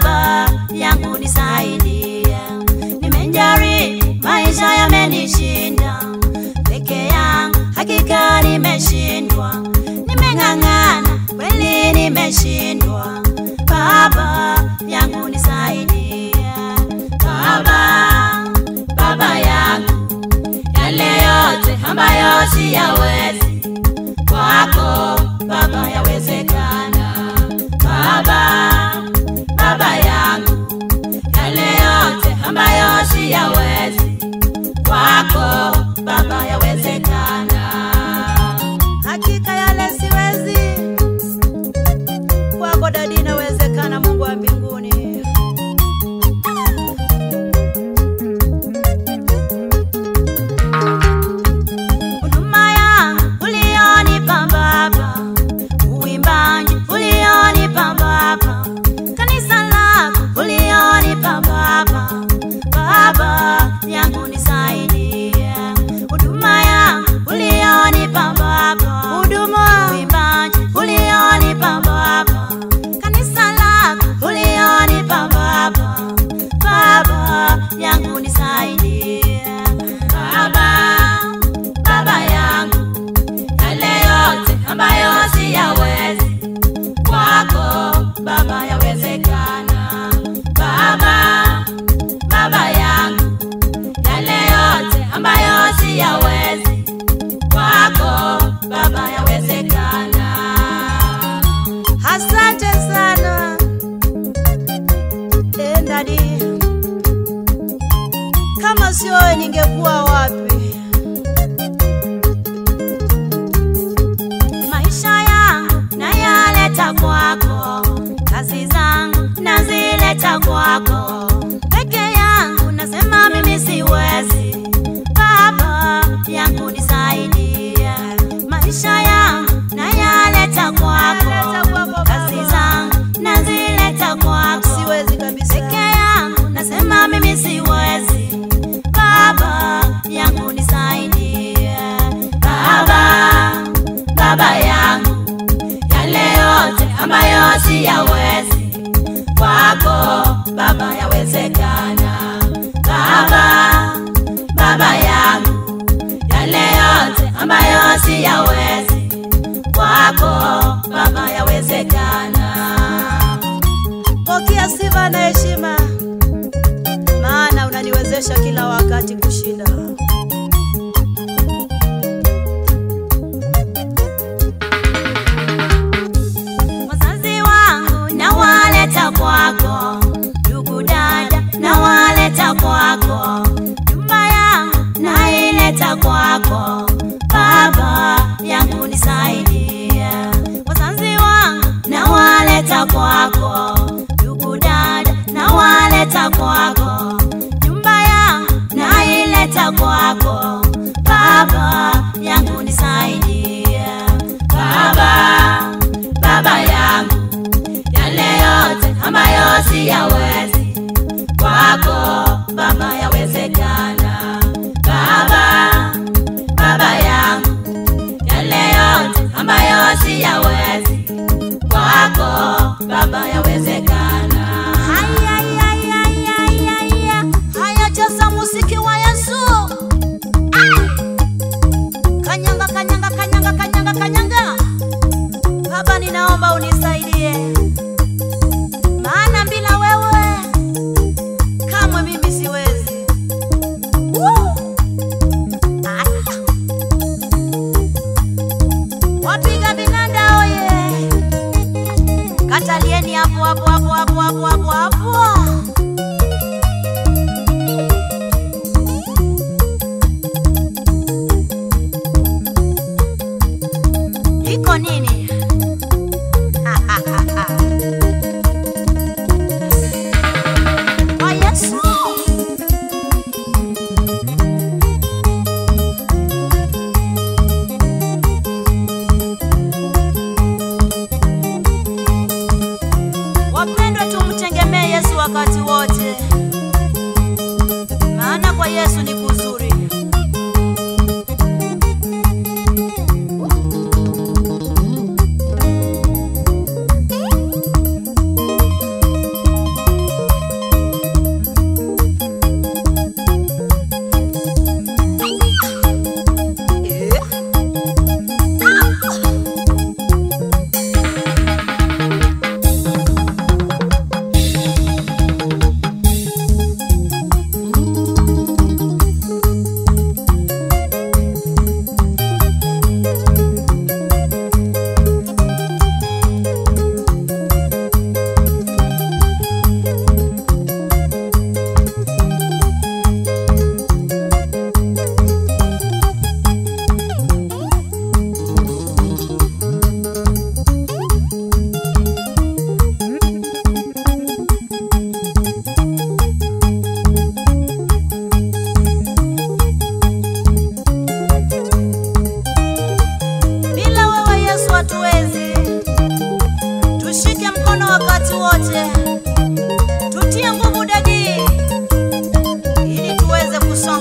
Baba yangu nisaidie, nimejaribu maisha yamenishinda, peke yangu hakika nimeshindwa, nimeng'ang'ana kweli nimeshindwa. Baba yangu nisaidie, Baba, Baba yangu, yale yote ambayo siyawezi kwako Baba yawezekana. Baba, Baba yangu, yale yote ambayo siyawezi kwako Baba yawezekana. Hakika yale siwezi, kwako dadi inawezekana. Mungu wa mbinguni, huduma yangu ulionipa Baba, uimbaji ulionipa Baba, kanisa lako ulionipa Baba, Baba yangu nisaidie, huduma yangu ulionipa Baba, huduma uimbaji ulionipa Baba, kanisa lako ulionipa Baba, Baba yangu nisaidie, Baba Baba yangu, yale yote ambayo siyawezi kwako Baba yawezekana. Baba, Baba yangu, yale yote ambayo siyawezi kwako Baba yawezekana. asante sana Eh, dadi, kama sio wewe ningekuwa wapi? maisha yangu nayaleta kwako, kazi zangu nazileta kwako, peke yangu nasema mimi siwezi. Baba yangu nisaidie, maisha yangu nayaleta kwako, kazi zangu nazileta kwako, Siwezi kabisa. peke yangu nasema mimi siwezi. Baba yangu nisaidie, Baba, Baba yangu, yale yote ambayo siyawezi kwako Baba yawezekana. Baba, Baba yangu, yale yote ambayo siyawezi kwako Baba yawezekana. Pokea sifa na heshima, maana unaniwezesha kila wakati kushinda. wazazi wangu nawaleta kwako, ndugu dada nawaleta kwako, nyumba yangu naileta kwako, Baba yangu nisaidie. Wazazi wangu nawaleta kwako, ndugu dada nawaleta kwako, nyumba yangu naileta kwako, Baba yangu nisaidie. Baba, Baba yangu, yale yote ambayo siyawezi kwako Baba yawezekana. Baba, Baba yangu, yale yote ambayo siyawezi kwako Baba yawezekana. Haya, haya, haya, haya, haya, cheza muziki wa Yesu. Kanyanga, kanyanga, kanyanga, kanyanga, kanyanga. Baba, ninaomba unisaidie, maana bila wewe kamwe mimi siwezi. Woo! Aya. Wapiga vinanda oye! Katalieni hapo hapo hapo hapo hapo hapo hapo. Iko nini? Kwa Yesu. Wapendwa, tumtegemee Yesu wakati wote, maana kwa Yesu ni kuzuri. kusonga